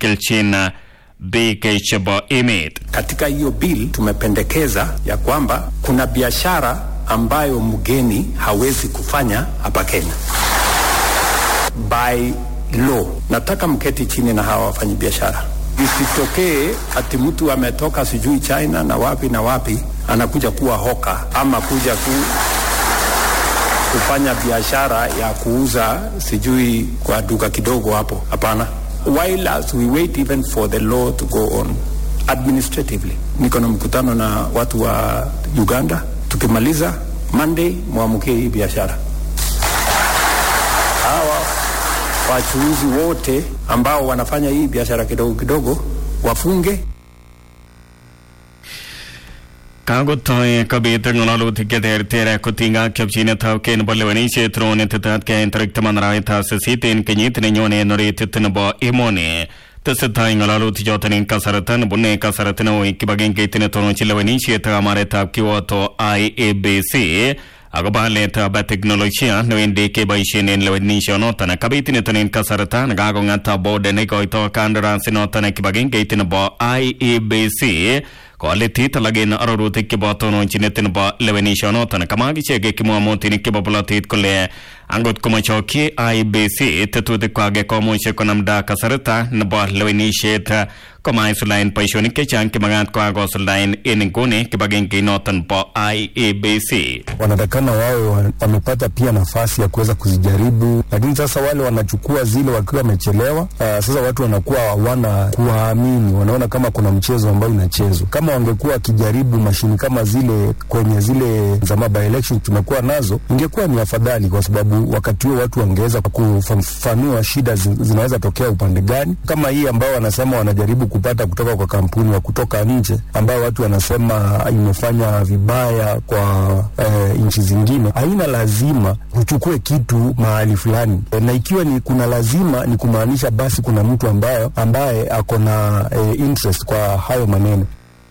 kelchin biik chebo emet Katika hiyo bill tumependekeza ya kwamba kuna biashara ambayo mgeni hawezi kufanya hapa Kenya by law. Nataka mketi chini na hawa wafanyi biashara, isitokee ati mtu ametoka sijui China na wapi na wapi anakuja kuwa hoka ama kuja ku, kufanya biashara ya kuuza sijui kwa duka kidogo hapo. Hapana, while as we wait even for the law to go on administratively. Niko na mkutano na watu wa Uganda, tukimaliza Monday mwamukie hii biashara. Hawa wachuuzi wote ambao wanafanya hii biashara kidogo kidogo wafunge Kakotoi kobit ng'alalutik cheterter kotinygei ak chopchinetab kei nebo lewenisiet ronetetat keyai tarik taman arawetab sisit en kenyit nenyone en oritit nebo emoni tesetai ng'alalutik choton en kasarta nebune kasarta neui kibagengeit netononchi lewenisiet ak amaretab kiwoto IEBC akobo aletab teknolojia newendi keboisien en lewenisionoton kabit niton en kasarta nekakong'at board neikoito kandarasinoton kibagengeit nebo IEBC koalitit alak en arorutik chebo tononchinet nebo lewenisionoton kamwa ichek kimwamotinik chebo bolotet kole angot komachokyi IEBC tetutikwak komuch konamda kasarta nebo lewenisiet komaisulaen boisionik chechang chemagat kokakosuldaen en inguni kibagengeinoton bo IEBC wanatakana wawe wa- wamepata pia nafasi ya kuweza kuzijaribu, lakini sasa wale wanachukua zile wakiwa wamechelewa. Uh, sasa watu wanakuwa hawana kuwaamini, wanaona kama kuna mchezo ambao unachezwa. Kama wangekuwa wakijaribu mashini kama zile kwenye zile za by election tumekuwa nazo, ingekuwa ni afadhali, kwa sababu wakati huo watu wangeweza kufafanua shida zi- zinaweza tokea upande gani, kama hii ambao wanasema wanajaribu kupata kutoka kwa kampuni wa kutoka nje, ambayo watu wanasema imefanya vibaya kwa eh, nchi zingine. Haina lazima uchukue kitu mahali fulani e, na ikiwa ni kuna lazima ni kumaanisha basi kuna mtu ambayo ambaye ako na eh, interest kwa hayo maneno.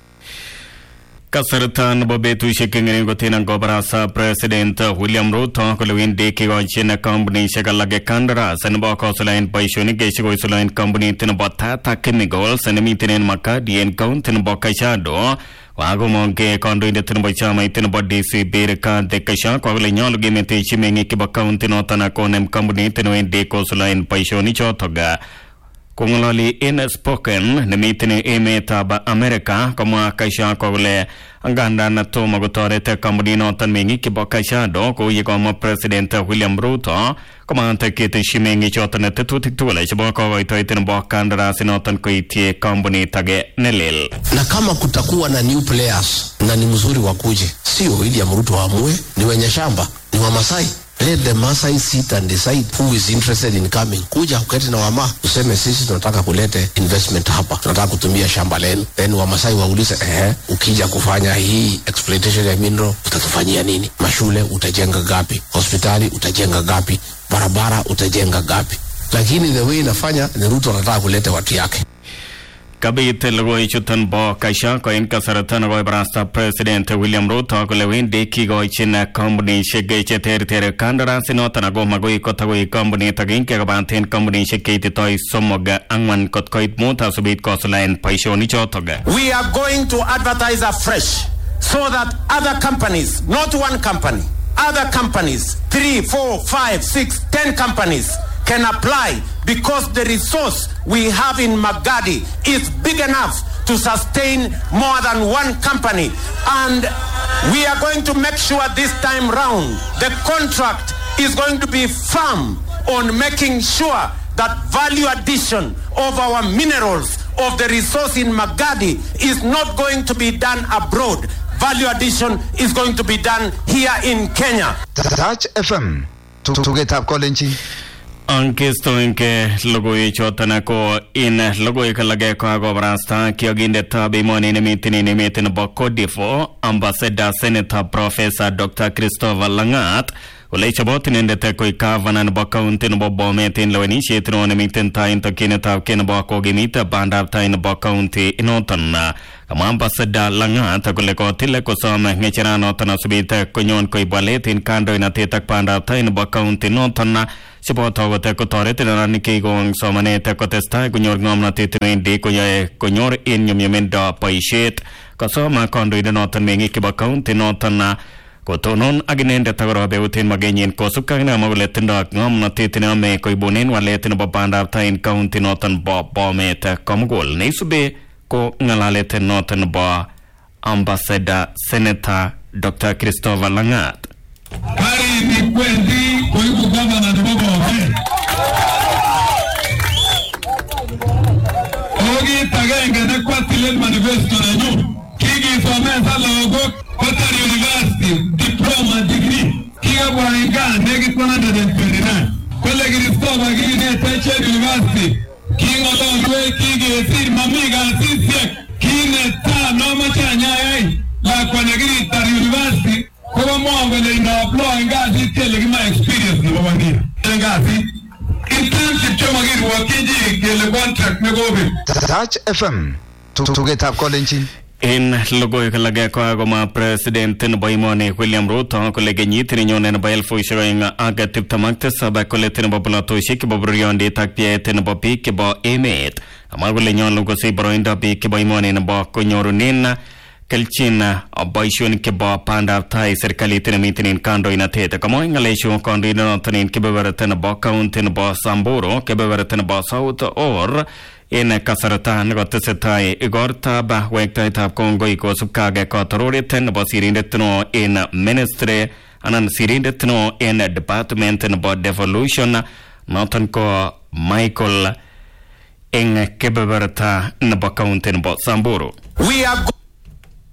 kasarta nebo betusiek ngering kotin kobarasa president william ruto kole wendi kikochin kampunisiek alak kandaras nebo kosulaen boisionik chekosulaen kampunit nebo tata chemicals nemiten en makadi en kaunti nebo kajiado kakomongke kandoindet nebo chamait nebo dcp rigathi gachagua kole nyolu kemetechi meng'ik chebo kaunti noton konem kampunit newendi kosulaen boisionichotok kong'ololi en spoken nemiten emetab Amerika komwa Gachagua kole angandan tomo kotoret kampuninoton meng'ik chebo Kajiado kou ye komwa president William Ruto komagat ketesyi meng'ichoton tetutik tugul chebo kokoitoet nebo kandarasinoton koityi kampunit age nelel na kama kutakuwa na new players na ni mzuri wakuje, sio William Ruto amue, ni wenye shamba, ni Wamasai. Let the Masai sit and decide who is interested in coming. Kuja uketi na wama useme sisi tunataka kulete investment hapa, tunataka kutumia shamba lenu, then Wamasai waulize ehe, ukija kufanya hii exploitation ya mineral utatufanyia nini? Mashule utajenga gapi? Hospitali utajenga gapi? Barabara utajenga gapi? Lakini the way inafanya ni Ruto anataka kulete watu yake. kabit logoichuton bo Gachagua en kasarta nekoibarasta president William Ruto kole wendi kikochin kampunisiek cheterter kandarasinoton ako makoi kotakoi kampunit agenge kobaten kampunisiek cheititoi somok ang'wan kot koit mut asubit kosulaen boisionichotok We are going to advertise afresh so that other companies, not one company, other companies, three, four, five, six, ten companies can apply because the resource we have in Magadi is big enough to sustain more than one company. And we are going to make sure this time round the contract is going to be firm on making sure that value addition of our minerals of the resource in Magadi is not going to be done abroad. Value addition is going to be done here in Kenya. Touch FM tugetab kolenjin Angestoenge logoiwechoton ko in logoiwek alak kokakobarasta kiokindetab emoni nemiten en emet nebo Cote d'Ivoire ambassador senator professor Dr. Christopher Langat kole chobot inendet koik gavana nebo county nebo Bomet en lewenisiet neo nemiten tai en tokyinetab kei nebo kokimit bandab tai nebo county inoton kamwa ambassador Langat kole kotil kosom ng'echeranoton asubit konyon koib walet en kandoinatet ak bandab tai nebo county inoton cheboto kote kotoret neranik kikong somanet kotestai konyor ng'omnotet newendi koyoe konyor en nyumnyumindo boisiet kasoma kandoindet noton meng'ik chebo county noton kotonon ak inendet akorobeut en magenyin kosubkei ak nemwa kole tindoi ng'omnotet neyome koibunen walet nebo bandab tai en county noton bo Bomet komugul neisube ko ng'alalet noton nebo ambassador senator Dr. Christopher Lang'at Karit kwendi koibu gavana nebo Bomet. Ako kit agenge nekwatilen manifesto nenyu kikisomesa lagok kotar university diploma degree kikabwa en gaa nekit 129 kole Christopher kinetech university king'ololwech kikesir mami kasisiek kinetaa nomoche anyayai lakwa nekiritar university kobo mwon kole ino-apply kasit kele kimoe experience nebo wangir en kasit internship chemokirwokyin chi kele contract nekobek Touch FM tugetab kolenjin en logoiwek alak kokakomwa president nebo emoni William Ruto kole kenyit nenyone nebo elfusiek oeng ak tiptem ak tisab kole nebo polatosiek chebo bororyondit ak pyeet nebo biik chebo emet amwa kole nyolu kosich boroindo biik chebo emoni nebo konyorunen kelchin boisionik chebo bandab tai serikalit nemiten en kandoinatet kamwa ng'alechu kandoindet noton en kebeberta nebo county nebo Samburu kebeberta nebo South Or en kasarta nekotesetai igortab wektaetab kongoi kosubkei ak katororet nebo sirindet neo en ministry anan sirindet neo en department nebo devolution noton ko Michael eng kebeberta nebo county nebo Samburu We are